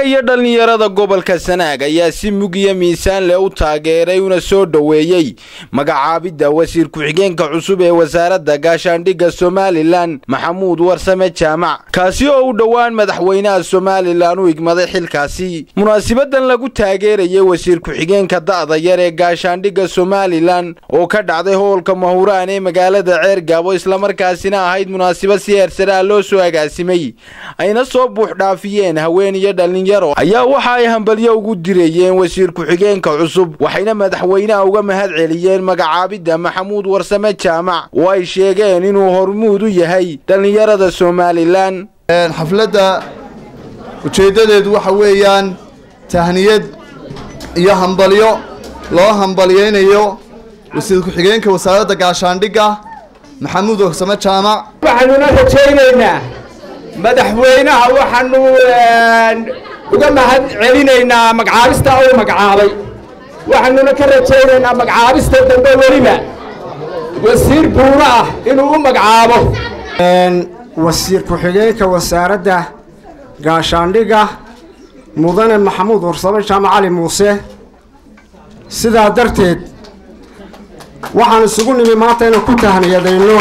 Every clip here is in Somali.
iyo dhallinyarada gobolka sanaag ayaa si mug iyo miisaan leh u taageeray una soo dhoweeyey magacaabidda wasiir ku-xigeenka cusub ee wasaaradda gaashaandhigga somalilan maxamuud warsame jaamac kaasi oo u dhowaan madaxweynaha somalilan u igmaday xilkaasi munaasibadan lagu taageerayay wasiir ku-xigeenka da'da yar ee gaashaandhigga somalilan oo ka dhacday hoolka mahuraan ee magaalada ceergaabo islamarkaasina ahayd munaasabad si heersaraa loo soo agaasimay ayna soo buuxdhaafiyeen haween iyo dhalinyaro ayaa waxa ay hambalyo ugu dirayeen wasiir ku-xigeenka cusub waxayna madaxweynaha uga mahad celiyeen magacaabidda maxamuud warsame jaamac oo ay sheegeen inuu hormuud u yahay dhallinyarada somalilan xafladda ujeeddadeedu waxa weeyaan tahniyad iyo hambalyo loo hambalyaynayo wasiir ku-xigeenka wasaaradda gaashaandhigga maxamuud warsame jaamac waxaanuna rajaynaynaa madaxweynaha waxaanu uga mahad celinaynaa magacaabista uu magacaabay waxaanuna ka rajaynaynaa magacaabista dambe weliba wasiir buuro ah inuu u magacaabo wasiir ku-xigeenka wasaaradda gaashaandhigga mudane maxamuud warsame jaamac cali muuse sidaa darteed waxaan isugu nimi maanta inaan ku tahniyadayno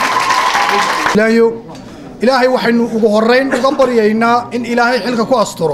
ilaahay waxaynu ugu horrayn uga baryaynaa in ilaahay xilka ku asturo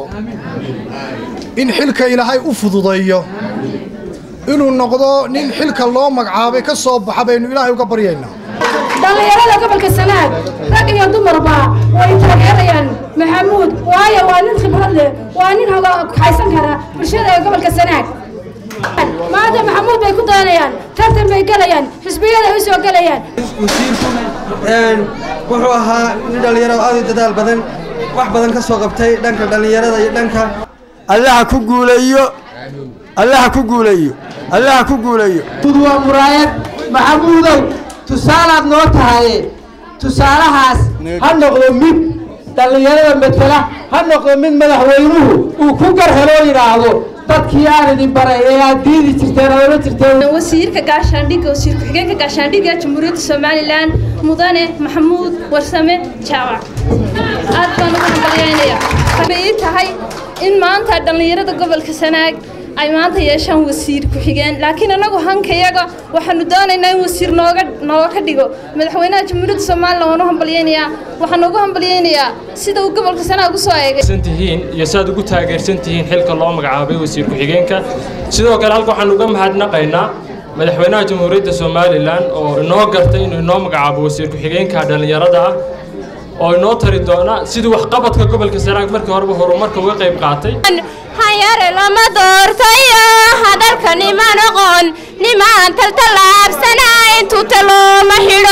in xilka ilaahay u fududeeyo inuu noqdo nin xilka loo magacaabay ka soo baxa baynu ilaahay uga baryaynaa dhallinyarada gobolka sanaag rag iyo dumarba way taageerayaan maxamuud waayo waa nin khibrad leh waa nin haysan kara bulshada ee gobolka sanaag maanta maxamuud bay ku dayanayaan tartan bay gelayaan xisbiyada ay u soo gelayaan wasiirku wuxuu ahaa nin dhallinyaro aad u dadaal badan wax badan ka soo qabtay dhanka dhallinyarada iyo dhanka allaha ku guuleeyo allaha ku guuleeyo allaha ku guuleeyo waa muraayad maxamuudow tusaalaad noo tahaye tusaalahaas ha noqdo mid dhallinyarada matela ha noqdo mid madaxweynuhu uu ku garheloo yidhaahdo dadkii aan idin baray ee aad diidi jirteen aad ola jirteen wasiirka gaashaandhigga wasiir ku-xigeenka gaashaandhigga jamhuuriyadda somalilan mudane maxamuud warsame jaamac aad baan ugu hambalyaynayaa bay ii tahay in maanta dhallinyarada gobolka sanaag ay maanta yeeshaan wasiir ku-xigeen laakiin annagu hankayaga waxaanu doonaynaa in wasiir nooga nooga ka dhigo madaxweynaha jamhuuriyadda somalilan waan u hambalyaynayaa waxaan ugu hambalyaynayaa sida uu gobolka sanaag u soo eegay tihiin iyo saad ugu taageersan tihiin xilka loo magacaabay wasiir ku-xigeenka sidoo kale halka waxaan uga mahadnaqaynaa madaxweynaha jamhuuriyadda somalilan oo inoo gartay inuu inoo magacaabo wasiir ku-xigeenka dhallinyarada ah oo inoo tari doona sidii waxqabadka gobolka sanaag markii horeba horumarka uga qayb qaatay hanyare lama doortayo hadalka nima noqon nimaan taltallaabsanayn tuta looma xidho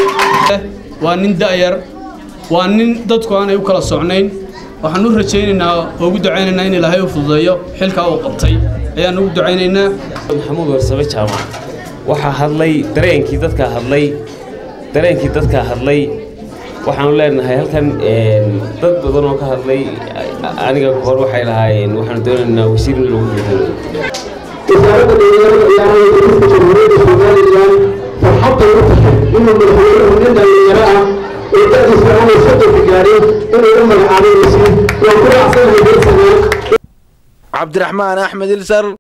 waa nin da'yar waa nin dadku aanay u kala socnayn waxaan u rajaynaynaa oo ugu ducaynaynaa in ilaahay u fududeeyo xilkaa uu qabtay ayaan ugu ducaynaynaa maxamuud warsame jaamac waxaa hadlay dareenkii dadkaa hadlay dareenkii dadkaa hadlay waxaanu leenahay halkan dad badan oo ka hadlay aniga hor waxay lahaayeen waxaanu doonaynaa wasiir in lagu bedelo wasaaradda dhalinyarada ciyaaraha dalka jamhuuriyadda somalilan farxadday u tahay inuu madaxweynuhu nin dhalinyaro ah oo da'diisa aanay soddonka gaarin inuu u magacaabay wasiir waan ku raacsanahay dalsanaag cabdiraxmaan axmed ilsar